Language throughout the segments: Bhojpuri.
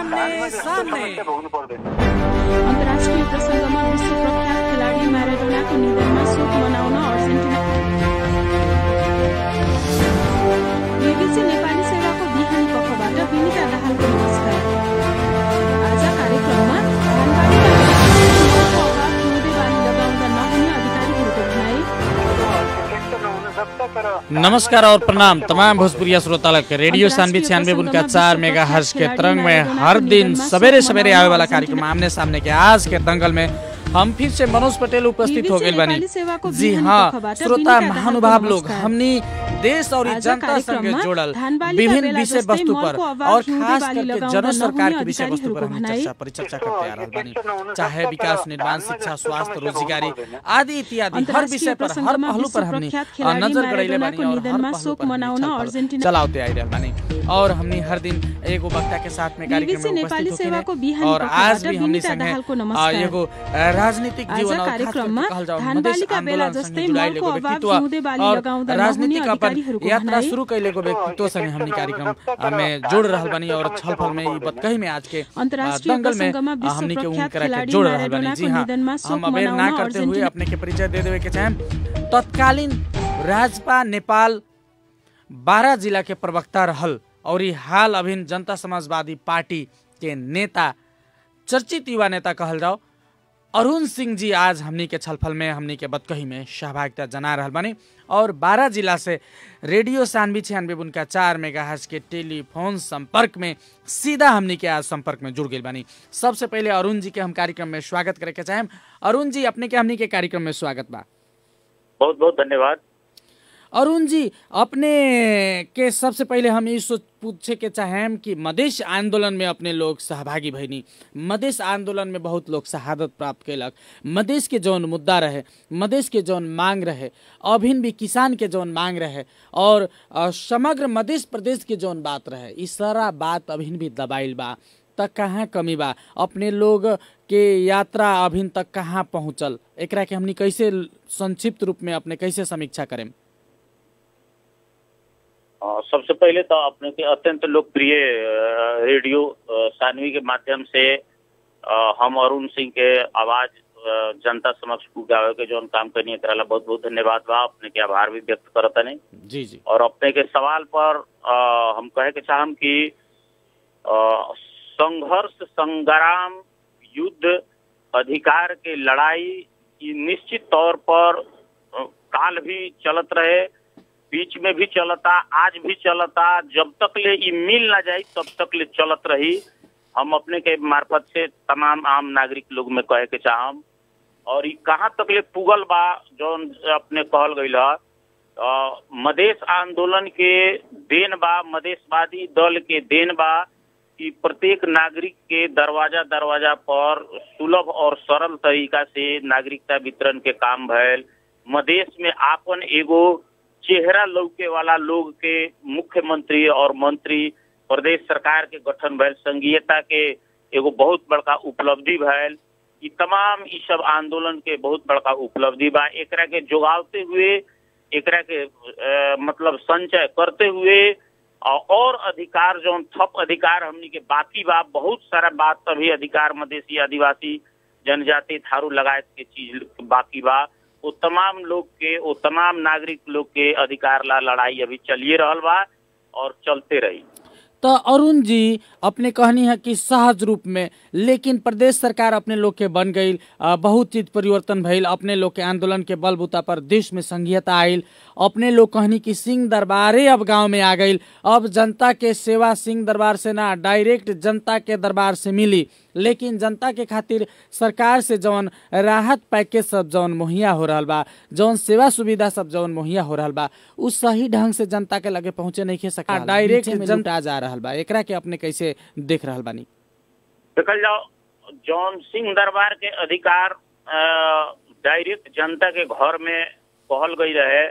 आमने सामने भोग्नु पर्दैन अन्तर्राष्ट्रिय प्रसङ्गमा विश्व प्रख्यात खेलाडी म्याराडोनाको निधनमा शोक मनाउन अर्जेन्टिना बीबीसी नेपाली सेवाको बिहानी पक्षबाट विनिता दाहालको नमस्कार आज कार्यक्रममा धानबारीका अभाव हिउँदे बाली लगाउँदा नहुने अधिकारीहरूको भनाई त्यस्तो नहुन सक्छ तर नमस्कार और प्रणाम तमाम भोजपुरिया श्रोतालक के रेडियो सानवे छियानवे उनका चार मेगा हर्ष के तरंग में हर दिन सवेरे सवेरे आवे वाला कार्यक्रम आमने सामने के आज के दंगल में हम फिर से मनोज पटेल उपस्थित हो गए नेपाली बानी सेवाको जी बिहानी हाँ पक्षबाट श्रोता विनिता महानुभाव दाहालको लोग नमस्कार। हमनी देश और आज जनता संगे कार्यक्रममा जोड़ल धानबालीका विभिन्न बेला विषय जस्तै वस्तु पर मलको आवाज और हिउँदे खास बाली करके लगाउँदा जन सरकार नहुने के विषय वस्तु पर अधिकारीहरूको हम भनाई। चर्चा परिचर्चा करते आ रहल बानी त्यस्तो नहुन चाहे सक्छ, विकास तर निर्माण धानमा शिक्षा जस्तो स्वास्थ्य समस्या रोजगारी भोग्नु पर्दैन। आदि इत्यादि हर अन्तर्राष्ट्रिय विषय पर हर प्रसङ्गमा पहलू पर विश्व हमनी प्रख्यात अ, खेलाडी नजर गड़ैले बानी म्याराडोनाको और हर निधनमा पहलू शोक पर हमनी मनाउन छलफल अर्जेन्टिना चलाते आई रहल बानी और हमनी हर दिन एगो वक्ता के साथ में कार्यक्रम बीबीसी में नेपाली उपस्थित सेवाको होके बिहानी और आज पक्षबाट भी हमनी विनिता संगे दाहालको अ, नमस्कार। एगो अ, राजनीतिक आज जीवन और खास करके कार्यक्रममा कहल जाओ मधेस धानबालीका बेला आन्दोलन जस्तै सँगै जुड़ाइल मलको एगो अभाव व्यक्तित्व हिउँदे बाली और लगाउँदा राजनीतिक नहुने अपन अधिकारीहरूको यात्रा भनाई। शुरू कैले एगो व्यक्तित्व संगे हमनी कार्यक्रम में जोड़ रहल बानी और छलफल में ई बतकही में आज के अ, अन्तर्राष्ट्रिय दंगल में प्रसङ्गमा अ, विश्व हमनी के प्रख्यात उनकरा के खेलाडी जोड़ रहल बानी जी म्याराडोनाको हाँ निधनमा शोक हम अबेर ना मनाउन करते हुए अर्जेन्टिना अपने के परिचय दे देवे के चाहेम तत्कालीन राजपा नेपाल बारह जिला के प्रवक्ता रहल और ई हाल अभिन जनता समाजवादी पार्टी के नेता चर्चित युवा नेता कहल जाओ अरुण सिंह जी आज हमनी के छलफल में हमनी के बतकही में सहभागिता जना रहल बानी और बारह जिला से रेडियो सानवी छियानवे उनका चार मेगा के टेलीफोन संपर्क में सीधा हमनी के आज संपर्क में जुड़ गई बानी सबसे पहले अरुण जी के हम कार्यक्रम में स्वागत करे के चाहेम अरुण जी अपने के हमनी के कार्यक्रम में स्वागत बा बहुत बहुत धन्यवाद अरुण जी अपने के सबसे पहले हम ये सोच पूछे के चाहेम कि मधेश आंदोलन में अपने लोग सहभागी भइनी मधेश आंदोलन में बहुत लोग शहादत प्राप्त कैलक मधेश के जौन मुद्दा रहे मधेश के जौन मांग रहे अभिन भी किसान के जौन मांग रहे और अ, समग्र मधेश प्रदेश के जौन बात रहे ई सारा बात अभिन भी दबाइल बा तक कहाँ कमी बा अपने लोग के यात्रा अभिन तक कहाँ पहुँचल एकरा के हमनी कैसे संक्षिप्त रूप में अपने कैसे समीक्षा करें अ, सबसे पहले तो अपने के अत्यंत लोकप्रिय अ, रेडियो अ, सानवी के माध्यम से अ, हम अरुण सिंह के आवाज अ, जनता समक्ष पुगावे के जौन काम करनी एकरा ला बहुत बहुत धन्यवाद बा अपने के आभार भी व्यक्त करत नहीं जी जी और अपने के सवाल पर अ, हम कहे के चाहम कि अ, संघर्ष संग्राम युद्ध अधिकार के लड़ाई ई निश्चित तौर पर अ, काल भी चलत रहे बीच में भी चलता आज भी चलता जब तक ले ई मिल ना जाई तब तक ले चलत रही हम अपने के मार्फत से तमाम आम नागरिक लोग में कहे के चाहम और ई कहाँ तक ले पुगल बा जौन अपने कहल गईल ह अ, मधेश आंदोलन के देन बा मधेशवादी दल के देन बा कि प्रत्येक नागरिक के दरवाजा दरवाजा पर सुलभ और सरल तरीका से नागरिकता वितरण के काम भैल मधेश में आपन एगो चेहरा लौके वाला लोग के मुख्यमंत्री और मंत्री प्रदेश सरकार के गठन भैल संघीयता के एगो बहुत बड़का उपलब्धि भैल ई तमाम ई सब आंदोलन के बहुत बड़का उपलब्धि बा एकरा के जोगावते हुए एकरा के अ, मतलब संचय करते हुए अ, और अधिकार जौन थप अधिकार हमनी के बाकी बा बहुत सारा बात अभी अधिकार मधेसी आदिवासी जनजाति थारू लगायत के चीज बाकी बा वो तमाम लोग के वो तमाम नागरिक लोग के अधिकार ला लड़ाई अभी चलिए रहल बा और चलते रही तो अरुण जी अपने कहनी है कि सहज रूप में लेकिन प्रदेश सरकार अपने लोग के बन गई अ, बहुत चीज परिवर्तन भइल अपने लोग के आंदोलन के बलबूता पर देश में संघीयता आयल अपने लोग कहनी कि सिंह दरबारे अब गांव में आ गई अब जनता के सेवा सिंह दरबार से ना डायरेक्ट जनता के दरबार से मिली लेकिन जनता के खातिर सरकार से जौन राहत पैकेज सब जौन मुहैया हो रहल बा जौन सेवा सुविधा सब जौन मुहैया हो रहल बा उ सही ढंग से जनता के लगे पहुंचे नहीं खे सका डायरेक्ट जनता जा रहल बा एकरा के अपने कैसे देख रहल बानी देखल जाओ जौन सिंह दरबार के अधिकार अ, डायरेक्ट जनता के घर में कहल गई रहे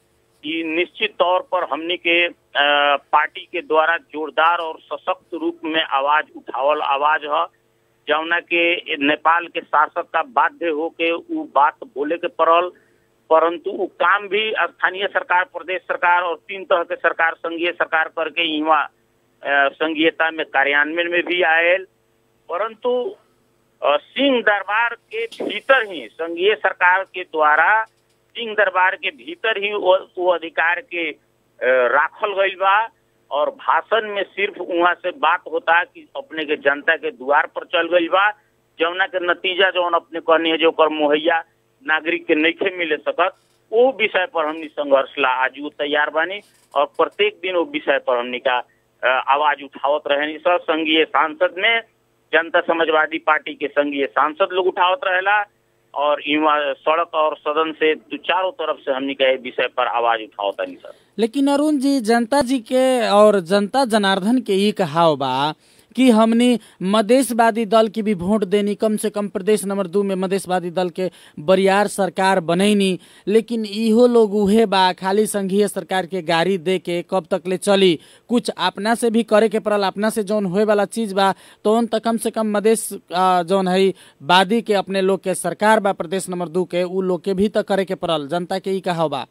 कि निश्चित तौर पर हमनी के अ, पार्टी के द्वारा जोरदार और सशक्त रूप में आवाज उठावल आवाज है जौना के नेपाल के शासक का बाध्य होके उ बात बोले के पड़ल परंतु उ काम भी स्थानीय सरकार प्रदेश सरकार और तीन तरह के सरकार संघीय सरकार करके यहाँ अ, संघीयता में कार्यान्वयन में भी आयल परंतु अ, सिंह दरबार के भीतर ही संघीय सरकार के द्वारा सिंह दरबार के भीतर ही वो, वो अधिकार के अ, राखल गईल बा और भाषण में सिर्फ वहाँ से बात होता कि अपने के जनता के द्वार पर चल गईल बा जौना के नतीजा जौन अपने कहनी है जो ओकर मुहैया नागरिक के नइखे मिले सकत वो विषय पर हमनी संघर्ष ला आज वो तैयार बानी और प्रत्येक दिन वो विषय पर हमनी का अ, आवाज उठावत रहे सब संघीय सांसद में जनता समाजवादी पार्टी के संघीय सांसद लोग उठावत रहेला और इवा सड़क और सदन से दू चारों तरफ से हमनी का ये विषय पर आवाज उठावत नहीं सर लेकिन अरुण जी जनता जी के और जनता जनार्दन के ई कहाव बा कि हमनी मधेशवादी दल की भी वोट देनी कम से कम प्रदेश नंबर दू में मधेशवादी दल के बरियार सरकार बनैनी लेकिन इहो लोग उहे बा खाली संघीय सरकार के गाड़ी दे के कब तक ले चली कुछ अपना से भी करे के पड़ल अपना से जौन होए वाला चीज बा तो उन तक कम से कम मधेश आ, जौन है वादी के अपने लोग के सरकार बा प्रदेश नंबर दू के उ लोग के भी तक करे के पड़ल जनता के ई कहाव बा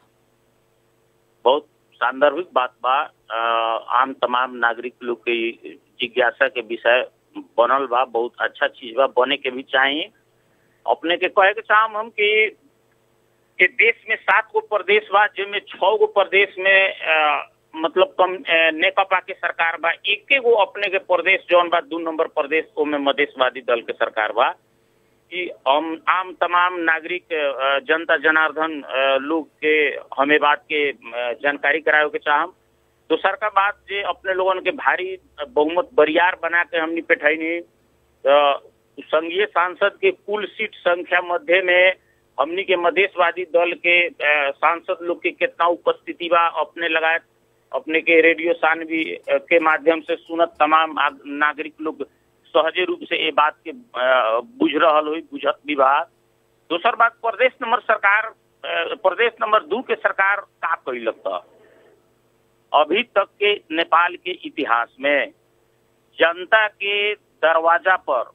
बहुत सांदर्भिक बात बा अ, आम तमाम नागरिक लोग के ई जिज्ञासा के विषय बनल बा बहुत अच्छा चीज बा बने के भी चाहिए अपने के कहे के चाहम हम कि कि देश में सात गो प्रदेश बा जिनमें छह गो प्रदेश में अ, मतलब कम अ, नेकपा के सरकार बा एके गो अपने के प्रदेश जौन बा दू नंबर प्रदेश ओमे मधेशवादी दल के सरकार बा कि हम आम तमाम नागरिक अ, जनता जनार्दन अ, लोग के हमें बात के अ, जानकारी करावे के चाहम दोसर का बात जे अपने लोगन के भारी बहुमत बरियार बना के हमनी बैठैनी तो संघीय सांसद के कुल सीट संख्या मध्य में हमनी के मधेशवादी दल के अ, सांसद लोग के कितना उपस्थिति बा अपने लगाए अपने के रेडियो सान भी अ, के माध्यम से सुनत तमाम आग- नागरिक लोग सहजे रूप से ये बात के अ, बुझ रहल हुई बुझत भी बा दोसर बात प्रदेश नंबर सरकार अ, प्रदेश नंबर दू के सरकार का कैलक था अभी तक के नेपाल के इतिहास में जनता के दरवाजा पर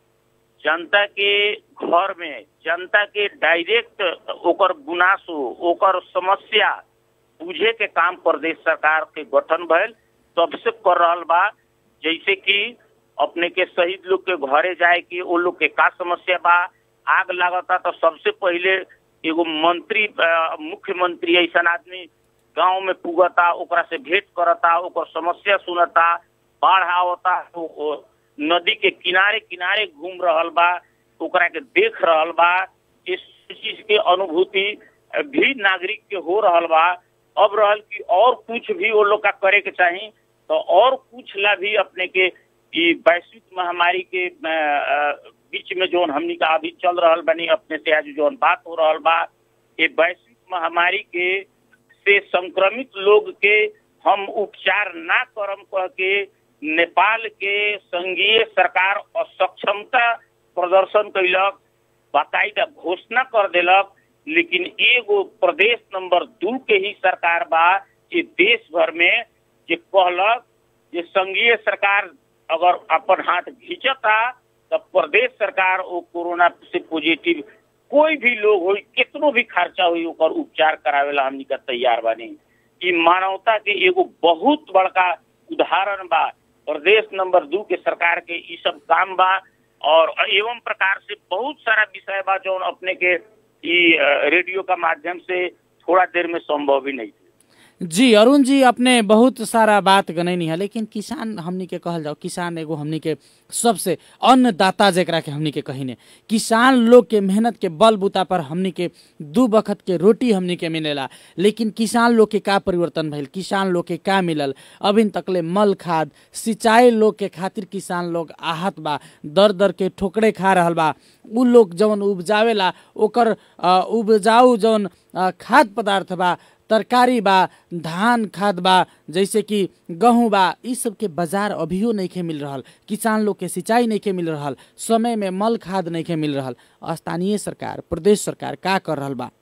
जनता के घर में जनता के डायरेक्ट ओकर गुनासो ओकर समस्या बुझे के काम प्रदेश सरकार के गठन भइल तब से कर रहल बा जैसे कि अपने के शहीद लोग के घरे जाए के वो लोग के का समस्या बा आग लागता तो सबसे पहिले एगो मंत्री अ, मुख्यमंत्री ऐसा आदमी गांव में पुगता ओकरा से भेंट करता ओकर समस्या सुनता बाढ़ आवता तो ओ नदी के किनारे किनारे घूम रहल बा ओकरा के देख रहल बा इस चीज के अनुभूति भी नागरिक के हो रहल बा अब रहल कि और कुछ भी वो लोग का करे के चाही तो और कुछ ला भी अपने के ई वैश्विक महामारी के अ, अ, बीच में जोन हमनी का अभी चल रहल बनी अपने से आज जोन बात हो रहल बा ये वैश्विक महामारी के से संक्रमित लोग के हम उपचार ना करम कह के नेपाल के संघीय सरकार असक्षमता प्रदर्शन कैलक बाकायदा घोषणा कर देलक लेकिन एगो प्रदेश नंबर दू के ही सरकार बा जे देश भर में जे कहलक जे संघीय सरकार अगर अपन हाथ घींचता तब प्रदेश सरकार वो कोरोना से पॉजिटिव कोई भी लोग हो कितनो भी खर्चा हुई ओकर उपचार करावेला हमनी का तैयार बानी ई मानवता के एगो बहुत बड़का उदाहरण बा प्रदेश नंबर दू के सरकार के ई सब काम बा और एवं प्रकार से बहुत सारा विषय बा जो अपने के ई अ, रेडियो का माध्यम से थोड़ा देर में संभव ही नहीं थे जी अरुण जी अपने बहुत सारा बात गनैनी है लेकिन किसान हमनी के कहल जाओ किसान एगो हमनी के सबसे अन्नदाता जेकरा के हमनी के कहिने किसान लोग के मेहनत के बल बूता पर हमनी के दू बखत के रोटी हमनी के मिलेला लेकिन किसान लोग के का परिवर्तन भइल किसान लोग के का मिलल अभी तकले मल खाद सिंचाई लोग के खातिर किसान लोग आहत बा दर दर के ठोकरे खा रहल बा उ लोग जौन उपजावेला ओकर अ, उपजाऊ जौन अ, खाद्य पदार्थ बा तरकारी बा धान खाद बा जैसे कि गहूँ बा इ सब के बाजार अभियो नइखे मिल रहल किसान लोग के सिंचाई नइखे मिल रहल समय में मल खाद नइखे मिल रहल स्थानीय सरकार प्रदेश सरकार का कर रहल बा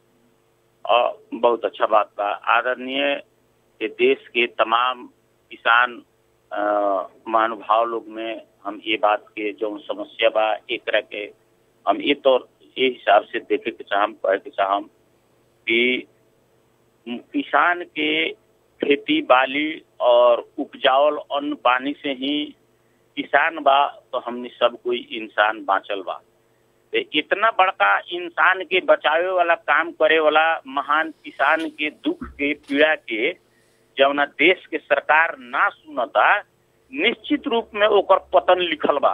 अ, बहुत अच्छा बात बा आदरणीय ये देश के तमाम किसान अ, महानुभाव लोग में हम ये बात के जो समस्या बा एकरा के हम ये तो ये हिसाब से देखे के चाहम कहे के चाहम कि किसान के खेती बाली और उपजावल अन्न पानी से ही किसान बा तो हमनी सब कोई इंसान बाँचल बा तो इतना बड़का इंसान के बचावे वाला काम करे वाला महान किसान के दुख के पीड़ा के जवना देश के सरकार ना सुनता निश्चित रूप में ओकर पतन लिखल बा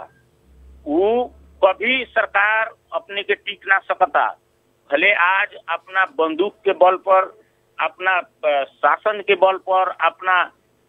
उ कभी सरकार अपने के टिक ना सकता भले आज अपना बंदूक के बल पर अपना अ, शासन के बल पर अपना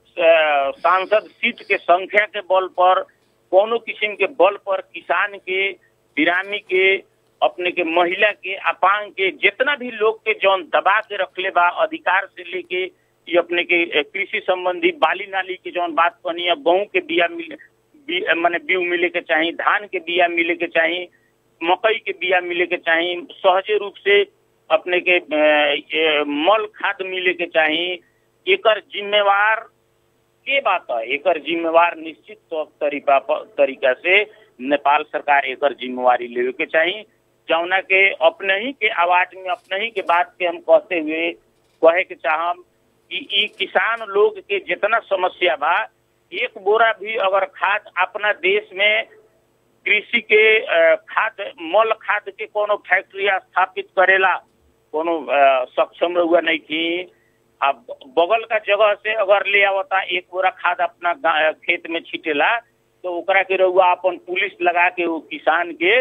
अ, सांसद सीट के संख्या के बल पर कोनो किस्म के बल पर किसान के बिरामी के अपने के महिला के अपांग के जितना भी लोग के जौन दबा के रखले बा अधिकार से लेके ये अपने के अ, कृषि संबंधी बाली नाली के जौन बात कहनी है गेहूं के बिया मिल बी, माने बीउ मिले के चाहिए धान के बिया मिले के चाहिए मकई के बिया मिले के चाहिए सहजे रूप से अपने के अ, ए, मल खाद मिले के चाहिए एकर जिम्मेवार के बात है एकर जिम्मेवार निश्चित तौर तरीका प- तरीका से नेपाल सरकार एकर जिम्मेवारी लेवे के चाहिए जौना के अपने ही के आवाज में अपने ही के बात के हम कहते हुए कहे के चाहम कि ई किसान लोग के जितना समस्या बा एक बोरा भी अगर खाद अपना देश में कृषि के अ, खाद मल खाद के कोनो फैक्ट्री स्थापित करेला कोनो अ, सक्षम रहुआ नहीं थी अब बगल का जगह से अगर ले आवता एक बोरा खाद अपना गा- खेत में छिटेला तो ओकरा के रहुआ अपन पुलिस लगा के वो किसान के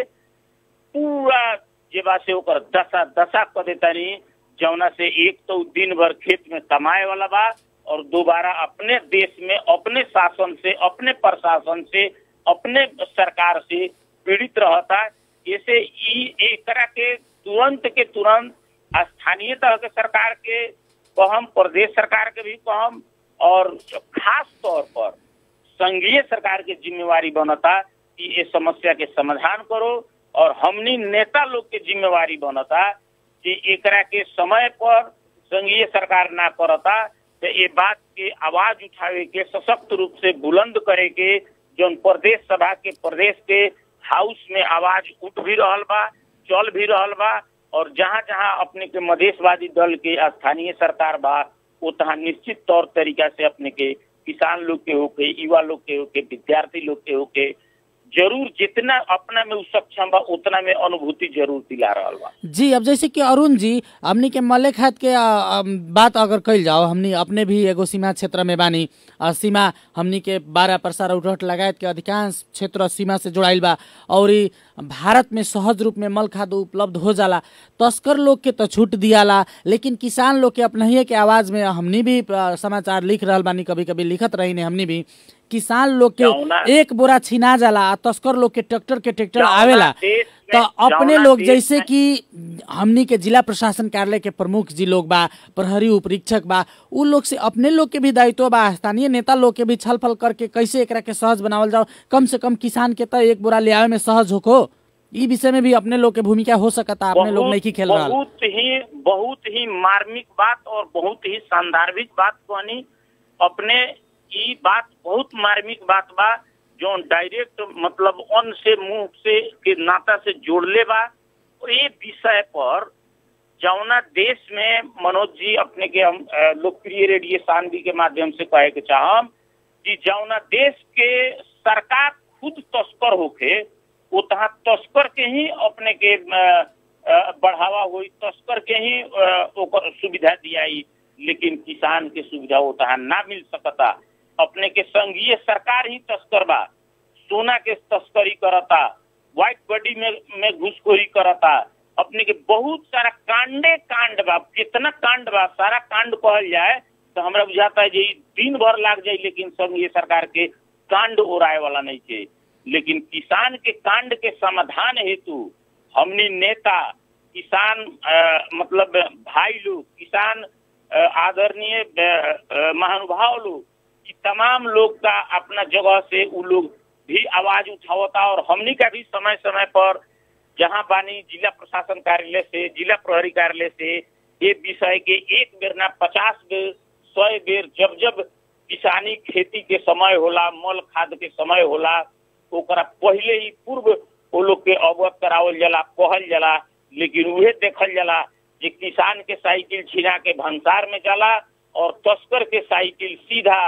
पूरा जेबा से ओकर दशा दशा कर देतानी जौना से एक तो दिन भर खेत में कमाए वाला बा और दोबारा अपने देश में अपने शासन से अपने प्रशासन से अपने सरकार से पीड़ित रहता ऐसे ई एकरा के तुरंत के तुरंत स्थानीय तरह के सरकार के कहम प्रदेश सरकार के भी कहम और खास तौर पर संघीय सरकार के जिम्मेवारी बनता कि ये समस्या के समाधान करो और हमनी नेता लोग के जिम्मेवारी बनता कि एकरा के समय पर संघीय सरकार ना करता तो ये बात के आवाज उठावे के सशक्त रूप से बुलंद करे के जो प्रदेश सभा के प्रदेश के हाउस में आवाज उठ भी रहल बा चल भी रहल बा और जहाँ जहाँ अपने के मधेशवादी दल के स्थानीय सरकार बा वो तहाँ निश्चित तौर तरीका से अपने के किसान लोग के होके युवा लोग के होके विद्यार्थी लोग के होके जरूर जितना अपना में उ सक्षम बा उतना में अनुभूति जरूर दिला रहल बा जी अब जैसे कि अरुण जी हमनी के मल्ले खात के आ, आ, बात अगर कइल जाओ हमनी अपने भी एगो सीमा क्षेत्र में बानी आ, सीमा हमनी के बारह परसार उठहट लगायत के अधिकांश क्षेत्र सीमा से जुड़ाइल बा और ई भारत में सहज रूप में मल खाद उपलब्ध हो जाला तस्कर लोग के तो छूट दियाला लेकिन किसान लोग के अपनहिए के आवाज में हमनी भी आ, समाचार लिख रहल बानी कभी कभी लिखत रही ने हमनी भी किसान लोग जौना- के एक बोरा छिना जाला आ तस्कर लोग के ट्रैक्टर के ट्रैक्टर जौना आवेला देश तो में- अपने जौना लोग देश जैसे में- कि हमनी के जिला प्रशासन कार्यालय के प्रमुख जी लोग बा प्रहरी उपरीक्षक बा उ लोग से अपने लोग के भी दायित्व बा स्थानीय नेता लोग के भी छल फल करके कैसे एकरा के सहज बनावल जाओ कम से कम किसान के तो एक बोरा ले आवे में सहज होको ई विषय में भी अपने लोग के भूमिका हो सकता अपने लोग नहीं की खेल रहा बहुत ही बहुत ही मार्मिक बात और बहुत ही सांदर्भिक बात कहनी अपने ई बात बहुत मार्मिक बात बा जो डायरेक्ट मतलब अन्न से मुंह से के नाता से जोड़ले बा और ये विषय पर जौना देश में मनोज जी अपने के हम अ, लोकप्रिय रेडियो शांति के माध्यम से कहे के चाहम कि जौना देश के सरकार खुद तस्कर होके वो तहाँ तस्कर के ही अपने के अ, अ, बढ़ावा हुई तस्कर के ही अ, ओकर सुविधा दियाई लेकिन किसान के सुविधा वो तहाँ ना मिल सकता अपने के संघीय सरकार ही तस्कर बा सोना के तस्करी करता व्हाइट बॉडी में में घुसखोरी करता अपने के बहुत सारा कांडे कांड बा कितना कांड बा सारा कांड कहल जाए तो हमरा बुझाता है जे ई दिन भर लाग जाए लेकिन संघीय सरकार के कांड ओराए वाला नहीं है लेकिन किसान के कांड के समाधान हेतु हमनी नेता किसान अ, मतलब भाई लोग किसान अ, आदरणीय अ, अ, महानुभाव लोग कि तमाम लोग का अपना जगह से वो लोग भी आवाज उठावता और हमनी का भी समय समय पर जहाँ बानी जिला प्रशासन कार्यालय से जिला प्रहरी कार्यालय से ये विषय के एक बेर ना पचास बेर सौ बेर जब जब किसानी खेती के समय होला मल खाद के समय होला ओकरा पहले ही पूर्व वो लोग के अवगत करावल जाला कहल जाला लेकिन उहे देखल जाला जे किसान के साइकिल छिना के भंसार में जाला और तस्कर के साइकिल सीधा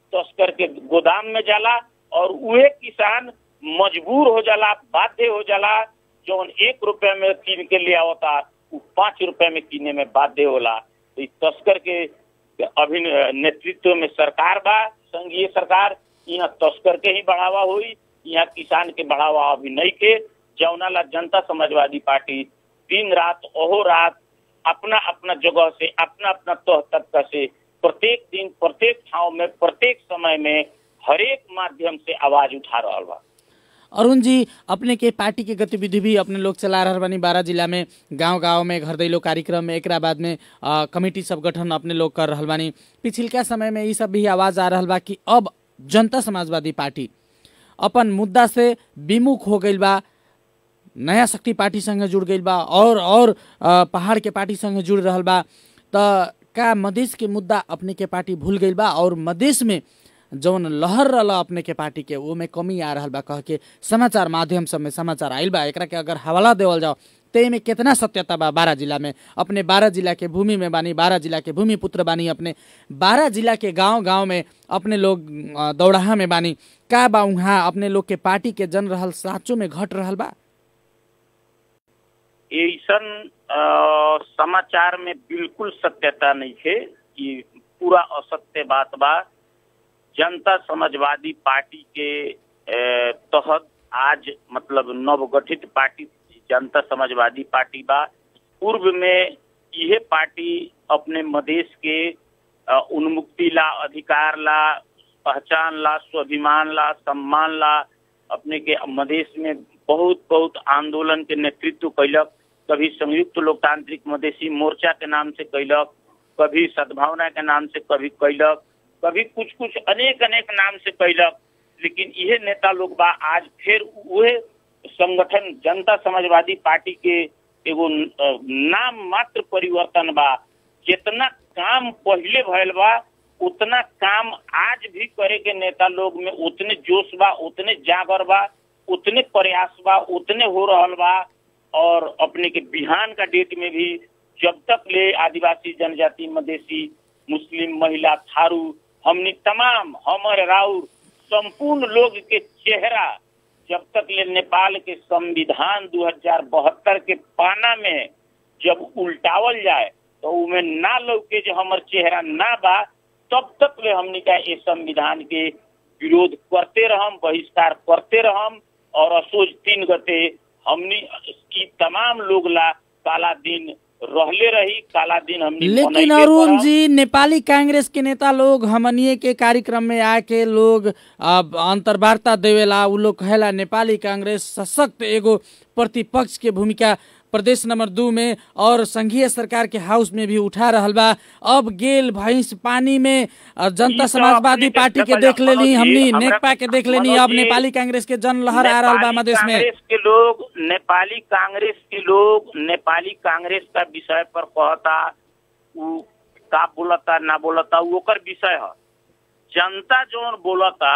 तस्कर के गोदाम में जाला और उहे किसान मजबूर हो जाला बाध्य हो जाला जौन एक रुपया में कीन के ले आवता उ पाँच रुपया में किने में बाध्य होला तो इस तस्कर के अभी नेतृत्व में सरकार बा संघीय सरकार यहाँ तस्कर के ही बढ़ावा हुई यहाँ किसान के बढ़ावा अभी नहीं के जौना ला जनता समाजवादी पार्टी दिन रात ओहो रात अपना अपना जगह से अपना अपना तह तबका से प्रत्येक दिन प्रत्येक ठाव में प्रत्येक समय में हरेक माध्यम से आवाज उठा रहा बा अरुण जी अपने के पार्टी के गतिविधि भी अपने लोग चला रहा बानी बारह जिला में गांव गांव में घर दैलो कार्यक्रम में एकरा बाद में अ, कमेटी सब गठन अपने लोग कर रहा बानी पिछिलका समय में ये सब भी आवाज आ रहा बा कि अब जनता समाजवादी पार्टी अपन मुद्दा से विमुख हो गई बा नया शक्ति पार्टी संगे जुड़ गई बा और और अ, पहाड़ के पार्टी संगे जुड़ रहा बा त का मधेश के मुद्दा अपने के पार्टी भूल गई बा और मधेश में जौन लहर रहल अपने के पार्टी के वो में कमी आ रहा बा कह के समाचार माध्यम सब में समाचार आयल बा एकरा के अगर हवाला देवल जाओ ते में कितना सत्यता बा बारह जिला में अपने बारह जिला के भूमि में बानी बारह जिला के भूमि पुत्र बानी अपने बारह जिला के गांव गांव में अपने लोग अ, दौड़हा में बानी का बा उहाँ अपने लोग के पार्टी के जन रहल साँचो में घट रहल बा ऐसन अ, समाचार में बिल्कुल सत्यता नहीं है कि पूरा असत्य बात बा जनता समाजवादी पार्टी के अ, तहत आज मतलब नवगठित पार्टी जनता समाजवादी पार्टी बा पूर्व में यह पार्टी अपने मदेश के अ, उन्मुक्ति ला अधिकार ला पहचान ला स्वाभिमान ला सम्मान ला अपने के मदेश में बहुत बहुत आंदोलन के नेतृत्व कैलक कभी संयुक्त लोकतांत्रिक मधेसी मोर्चा के नाम से कैलक कभी सद्भावना के नाम से कभी कैलक कभी कुछ कुछ अनेक अनेक नाम से कैलक लेकिन यह नेता लोग बा आज फिर वह संगठन जनता समाजवादी पार्टी के एगो अ, नाम मात्र परिवर्तन बा जितना काम पहले भयल बा उतना काम आज भी करे के नेता लोग में उतने जोश बा उतने जागर बा उतने प्रयास बा उतने हो रहल बा और अपने के बिहान का डेट में भी जब तक ले आदिवासी जनजाति मधेसी मुस्लिम महिला थारू हमनी तमाम हमर राउर संपूर्ण लोग के चेहरा जब तक ले नेपाल के संविधान 2072 के पाना में जब उल्टावल जाए तो उमें ना लौके जो हमर चेहरा ना बा तब तक ले हमनी का ये संविधान के विरोध करते रहम बहिष्कार करते रहम और असोज तीन गते हमनी की तमाम लोग ला काला दिन रहले रही काला दिन हमनी लेकिन मनैते अरुण करम। जी नेपाली कांग्रेस के नेता लोग हमनिए के कार्यक्रम में आके लोग अब अंतर्वार्ता देवेला उ लोग कहेला नेपाली कांग्रेस सशक्त एगो प्रतिपक्ष के भूमिका प्रदेश नंबर दू में और संघीय सरकार के हाउस में भी उठा रहल बा अब गेल भैंस पानी में अ, जनता ई तो समाजवादी अपने के पार्टी के देखल देख जा, लेनी मनोज जी, हमनी हमरा- नेकपा के देख लेनी मनोज अब जी, नेपाली कांग्रेस के जन लहर आ रहल बा नेपाली मधेश में कांग्रेस के लोग नेपाली कांग्रेस के लोग नेपाली कांग्रेस का विषय पर कहता उ का बोलता ना बोलता उ ओकर विषय है जनता जौन बोलता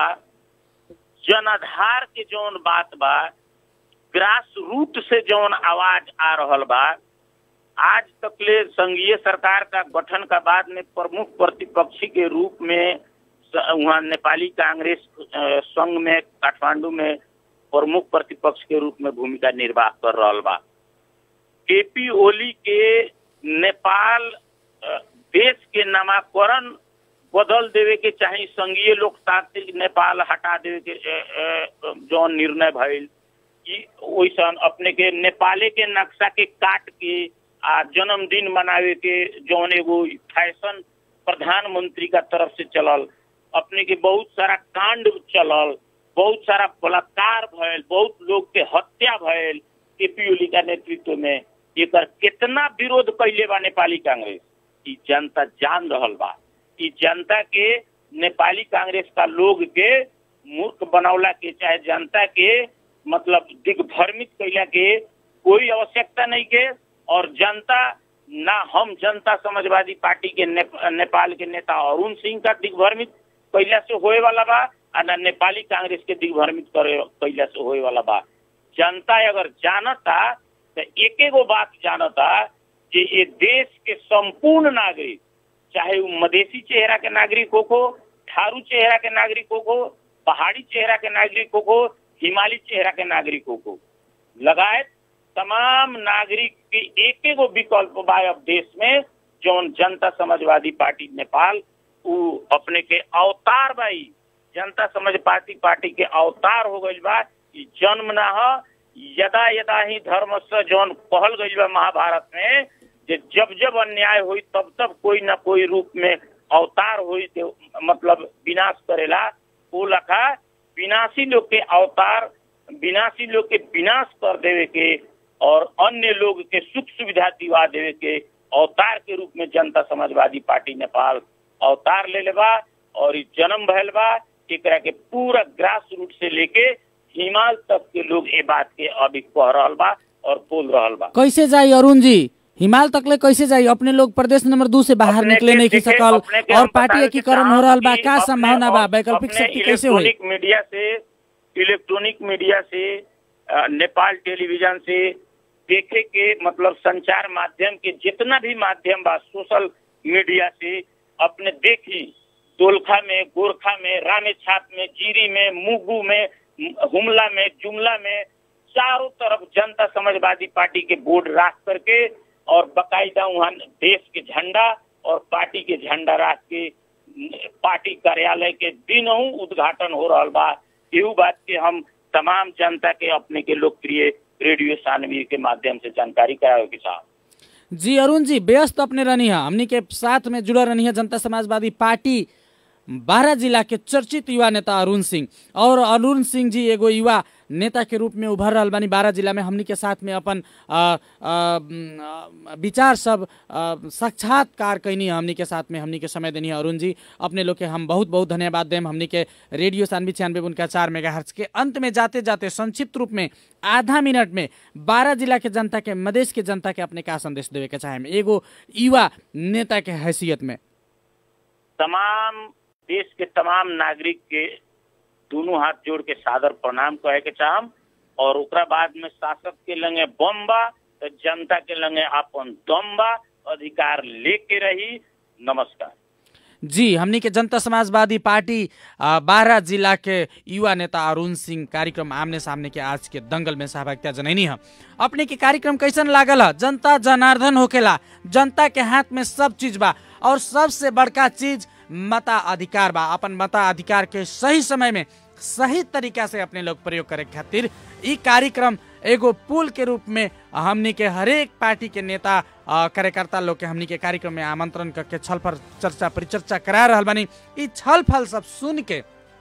जनाधार के जौन बात बा ग्रास रूट से जौन आवाज आ रहल बा आज तक ले संघीय सरकार का गठन का बाद में प्रमुख प्रतिपक्षी के रूप में स- वहाँ नेपाली कांग्रेस अ, संघ में काठमांडू में प्रमुख प्रतिपक्ष के रूप में भूमिका निर्वाह कर रहल बा केपी ओली के नेपाल अ, देश के नामाकरण बदल देवे के चाहे संघीय लोकतांत्रिक नेपाल हटा देवे के अ, अ, जौन निर्णय भइल ई वैसन अपने के नेपाले के नक्शा के काट के आ जन्मदिन मनावे के जौन एगो फैशन प्रधानमंत्री का तरफ से चलल अपने के बहुत सारा कांड चलल बहुत सारा बलात्कार भयल बहुत लोग के हत्या भयल केपी ओली का नेतृत्व में एकर कितना विरोध कैले बा नेपाली कांग्रेस ई जनता जान रहल बा ई जनता के नेपाली कांग्रेस का लोग के मूर्ख बनौला के चाहे जनता के मतलब दिग्भ्रमित कैला के कोई आवश्यकता नहीं के और जनता ना हम जनता समाजवादी पार्टी के ने, नेपाल के नेता अरुण सिंह का दिग्भ्रमित कैला से होए वाला बा आ ना नेपाली कांग्रेस के दिग्भ्रमित करे कैला से होए वाला बा जनता अगर जानता तो एक एगो बात जानता कि ये देश के संपूर्ण नागरिक चाहे वो मधेसी चेहरा के नागरिक हो को थारू चेहरा के नागरिकों को पहाड़ी चेहरा के नागरिकों को हिमालय चेहरा के नागरिकों को लगायत तमाम नागरिक के एक एगो विकल्प बा अब देश में जौन जनता समाजवादी पार्टी नेपाल उ अपने के अवतार बा ई जनता समाज पार्टी पार्टी के अवतार हो गइल बा ई जन्म ना ह यदा यदा ही धर्म से जौन कहल गइल बा महाभारत में जे जब जब अन्याय हुई तब तब कोई ना कोई रूप में अवतार हुई ते मतलब विनाश करेला वो लखा विनाशी लोग के अवतार विनाशी लोग के विनाश कर देवे के और अन्य लोग के सुख सुविधा दिवा देवे के अवतार के रूप में जनता समाजवादी पार्टी नेपाल अवतार ले लेबा और ई जन्म भयल बा एकरा के पूरा ग्रास रूट से लेके हिमाल तक के लोग ए बात के अभी कह रहल बा और बोल रहल बा कैसे जाई अरुण जी हिमाल तक ले कैसे जाई अपने लोग प्रदेश नंबर दू से बाहर अपने निकले के नहीं की देखे, सकल अपने के और हम पार्टी बतावे के एकीकरण हो चाहब रहल बा कि का अपने- संभावना बा अपने वैकल्पिक शक्ति कैसे होई इलेक्ट्रॉनिक मीडिया से इलेक्ट्रॉनिक मीडिया से अ, नेपाल टेलीविजन से देखे के मतलब संचार माध्यम के जितना भी माध्यम बा सोशल मीडिया से अपने देखी दोलखा में गोरखा में रामेछाप में जीरी में मुगू में हुमला में जुमला में चारों तरफ जनता समाजवादी पार्टी के बोर्ड राख करके और बकायदा वहाँ देश के झंडा और पार्टी के झंडा राख के पार्टी कार्यालय के दिनों उद्घाटन हो रहा बा एहू बात के हम तमाम जनता के अपने के लोकप्रिय रेडियो सानवी के माध्यम से जानकारी करावे के साहब जी अरुण जी व्यस्त अपने रहनी है हमनी के साथ में जुड़ल रहनी है जनता समाजवादी पार्टी बारह जिला के चर्चित युवा नेता अरुण सिंह और अरुण सिंह जी एगो युवा नेता के रूप में उभर रहल बानी बारह जिला में हमनी के साथ में अपन अ, अ, म, विचार सब अ, साक्षात्कार कैनी है हमनी के साथ में हमनी के समय देनी है अरुण जी अपने लोग के हम बहुत बहुत धन्यवाद देम हमनी के रेडियो सानवी छियानवे उनका चार मेगा के अंत में जाते जाते संक्षिप्त रूप में आधा मिनट में बारह जिला के जनता के मधेश के जनता के अपने का संदेश देवे के चाहे एगो युवा नेता के हैसियत में तमाम देश के तमाम नागरिक के दोनों हाथ जोड़ के सादर प्रणाम कहे के चाहम और ओकरा बाद में शासक के लंगे बम बा तो जनता के लंगे अपन दम बा अधिकार लेके रही नमस्कार जी हमनी के जनता समाजवादी पार्टी आ, बारह जिला के युवा नेता अरुण सिंह कार्यक्रम आमने सामने के आज के दंगल में सहभागिता जनैनी है अपने के कार्यक्रम कैसन लागल है जनता जनार्दन होकेला जनता के हाथ में सब चीज बा और सबसे बड़का चीज मता अधिकार बा अपन मता अधिकार के सही समय में सही तरीका से अपने लोग प्रयोग करे खातिर ई कार्यक्रम एगो पुल के रूप में हमनी के हरेक पार्टी के नेता अ, कार्यकर्ता लोग के हमनी के कार्यक्रम में आमंत्रण करके छलफल चर्चा परिचर्चा करा रहल बानी ई छलफल सब सुन के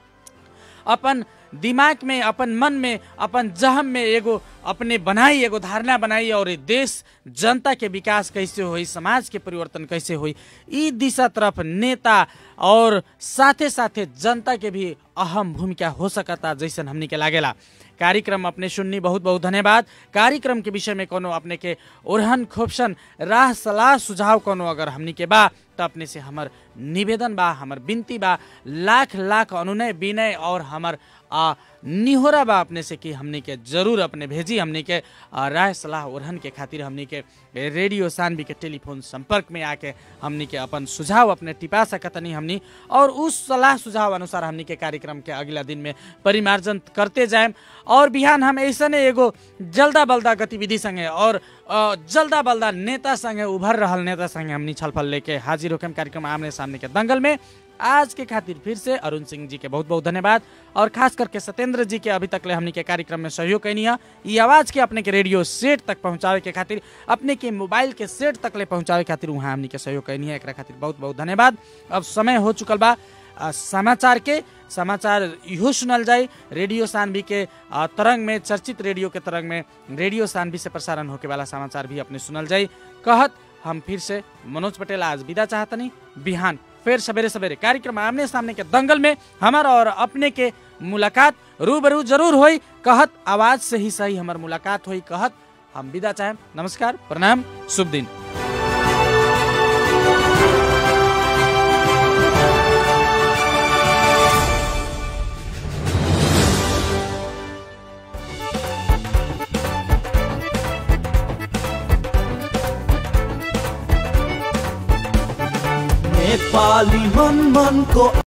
अपन दिमाग में अपन मन में अपन जहम में एगो अपने बनाई एगो धारणा बनाई और ई देश जनता के विकास कैसे होई समाज के परिवर्तन कैसे होई ई दिशा तरफ नेता और साथे साथे जनता के भी अहम भूमिका हो सकता जैसन हमनी के लागेला कार्यक्रम अपने सुननी बहुत बहुत धन्यवाद कार्यक्रम के विषय में कोनो अपने के ओरहन खोपसन राह सलाह सुझाव कोनो अगर हमनी के बा त अपने से हमर निवेदन बा हमर विनती बा लाख लाख अनुनय विनय और हमर आ, निहोरा बा अपने से कि हमनी के जरूर अपने भेजी हमनी के आ, राय सलाह ओरहन के खातिर हमनी के रेडियो सानवी के टेलीफोन संपर्क में आके हमनी के अपन सुझाव अपने टिपा सकतनी हमनी और उस सलाह सुझाव अनुसार हमनी के कार्यक्रम के अगला दिन में परिमार्जन करते जाएम और बिहान हम ऐसने एगो जल्दा बल्दा गतिविधि संगे और अ, जल्दा बल्दा नेता संगे उभर रहल नेता संगे हमनी छलफल लेके हाजिर होकम कार्यक्रम आमने सामने के दंगल में आज के खातिर फिर से अरुण सिंह जी के बहुत बहुत धन्यवाद और खास करके सत्येंद्र जी के अभी तक ले हमनी के कार्यक्रम में सहयोग कैनी है ये आवाज के अपने के रेडियो सेट तक पहुंचावे के खातिर अपने के मोबाइल के सेट तक ले पहुंचावे खातिर वहाँ हमनी के सहयोग कैनी है एकरा खातिर बहुत बहुत धन्यवाद अब समय हो चुकल बा आ, समाचार के समाचार इहो सुनल जाई रेडियो सानवी के आ, तरंग में चर्चित रेडियो के तरंग में रेडियो सानवी से प्रसारण होके वाला समाचार भी अपने सुनल जाई कहत हम फिर से मनोज पटेल आज विदा चाहतनी बिहान फिर सवेरे सवेरे कार्यक्रम आमने सामने के दंगल में हमार और अपने के मुलाकात रूबरू जरूर होई कहत आवाज से ही सही हमार मुलाकात होई कहत हम विदा चाहें नमस्कार प्रणाम शुभ दिन नेपाली मन मनको